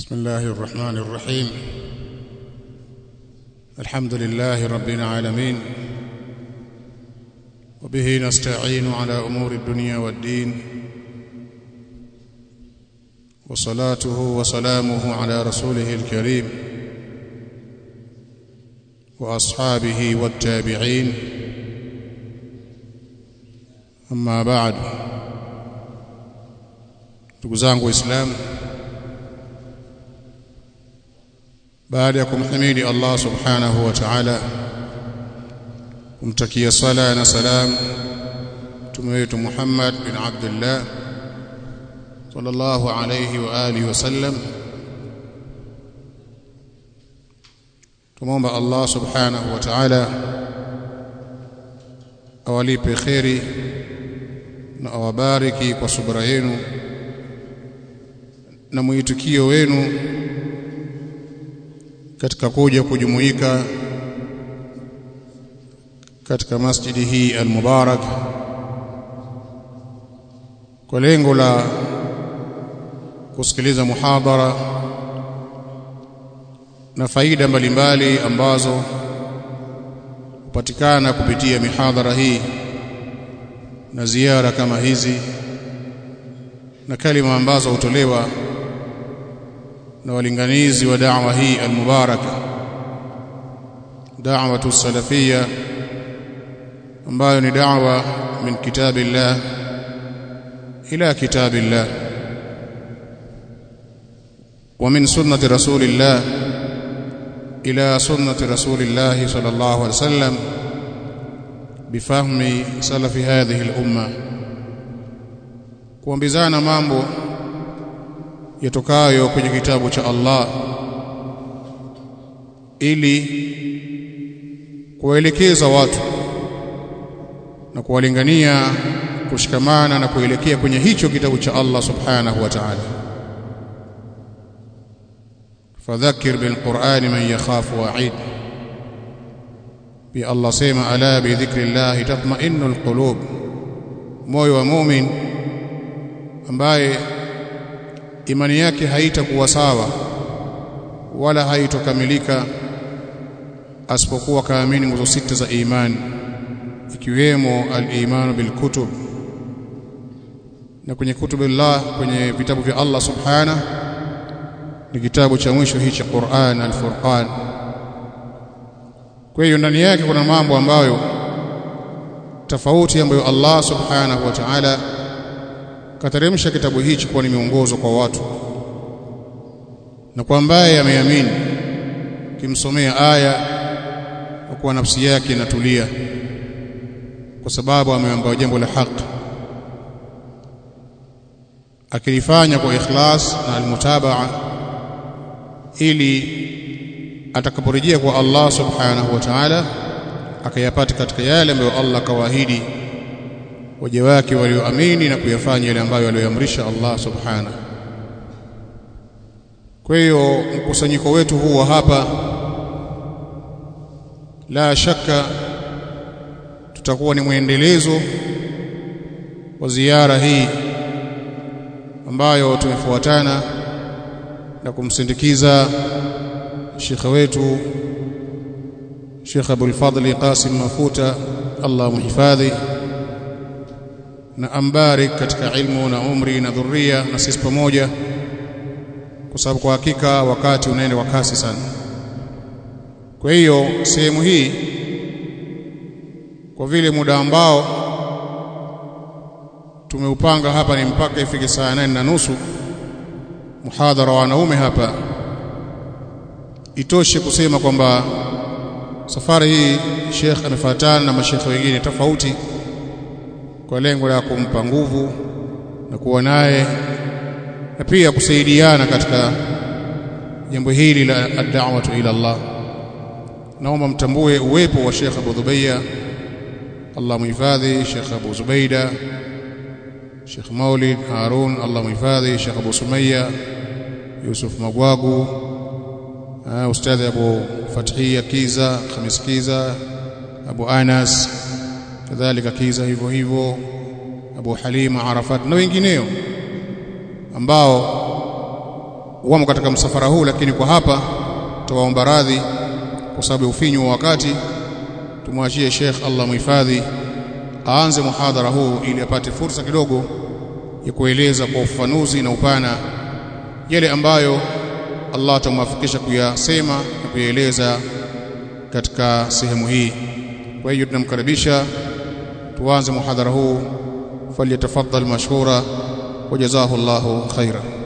بسم الله الرحمن الرحيم الحمد لله رب العالمين وبه نستعين على امور الدنيا والدين وصلاته وسلامه على رسوله الكريم واصحابه والتابعين اما بعد ndugu zangu waislamu baada ya kumhimidi Allah subhanahu wa ta'ala kumtakia sala na salam mtume wetu Muhammad bin Abdullah sallallahu alayhi wa alihi wasallam tumomba Allah subhanahu wa ta'ala awalipe khairi na awabariki kwa subra yenu na mwitikio wenu katika kuja kujumuika katika masjidi hii al-mubarak kwa lengo la kusikiliza muhadhara na faida mbalimbali ambazo hupatikana kupitia mihadhara hii na ziara kama hizi na kalima ambazo hutolewa na walinganizi wa da'wa hii almubaraka da'watu salafia ambayo ni da'wa min kitabillah ila kitabillah wa min sunnati rasulillah ila sunnati rasulillah sallallahu alaihi wasallam bifahmi salafi hadhihi al-umma kuambizana mambo yatokayo kwenye kitabu cha Allah ili kuwaelekeza watu na kuwalingania kushikamana na kuelekea kwenye hicho kitabu cha Allah subhanahu wa ta'ala fadhakkir bil qur'ani man yakhafu wa'id bi Allah sema ala bi dhikrillah tatma'innul qulub moyo wa mu'min ambaye imani yake haitakuwa sawa wala haitokamilika asipokuwa kaamini nguzo sita za imani ikiwemo al-imanu bil kutub na kwenye kutubillah kwenye vitabu vya Allah subhana ni kitabu cha mwisho hichi Qur'an al-Furqan kwa hiyo ndani yake kuna mambo ambayo tofauti ambayo Allah subhanahu wa ta'ala kateremsha kitabu hichi kuwa ni miongozo kwa watu na kwa ambaye ameamini kimsomea aya kwa kuwa nafsi yake inatulia kwa sababu ameambiwa jambo la haki akilifanya kwa ikhlas na almutabaa ili atakaporejea kwa Allah subhanahu wa ta'ala akayapata katika yale ambayo Allah kawaahidi waja wake walioamini na kuyafanya yale ambayo aliyoamrisha Allah subhana kwa hiyo mkusanyiko wetu huu wa hapa la shaka tutakuwa ni mwendelezo wa ziara hii ambayo tumefuatana na kumsindikiza shekhe wetu Sheikh Abdul Fadli Qasim Mafuta Allah muhifadhi na ambarik katika ilmu na umri na dhuria na sisi pamoja kwa sababu kwa hakika wakati unaenda kwa kasi sana kwa hiyo sehemu hii kwa vile muda ambao tumeupanga hapa ni mpaka ifike saa nane na nusu muhadhara wa wanaume hapa itoshe kusema kwamba safari hii Sheikh amefuatana na mashekhe wengine tofauti kwa lengo la kumpa nguvu na kuwa naye na pia kusaidiana katika jambo hili la ad-da'watu ila Allah naomba mtambue uwepo wa Sheikh Abu Dhubayya Allah muhifadhi Sheikh Abu Zubaida Sheikh Maulid Harun Allah muhifadhi Sheikh Abu Sumayya Yusuf Magwagu Ustadhi Abu Fathia Kiza Khamis Kiza Abu Anas kadhalika Kiza hivyo hivyo Abu Halima Arafat na wengineo ambao wamo katika msafara huu lakini kwa hapa tuwaomba radhi kwa sababu ya ufinyu wa wakati tumwachie Sheikh Allah muhifadhi aanze muhadhara huu ili apate fursa kidogo ya kueleza kwa ufafanuzi na upana yale ambayo Allah atamwafikisha kuyasema na kuyaeleza katika sehemu hii kwa hiyo tunamkaribisha tuanze muhadhara huu falyatafaddal mashkura wajazahu Allahu khaira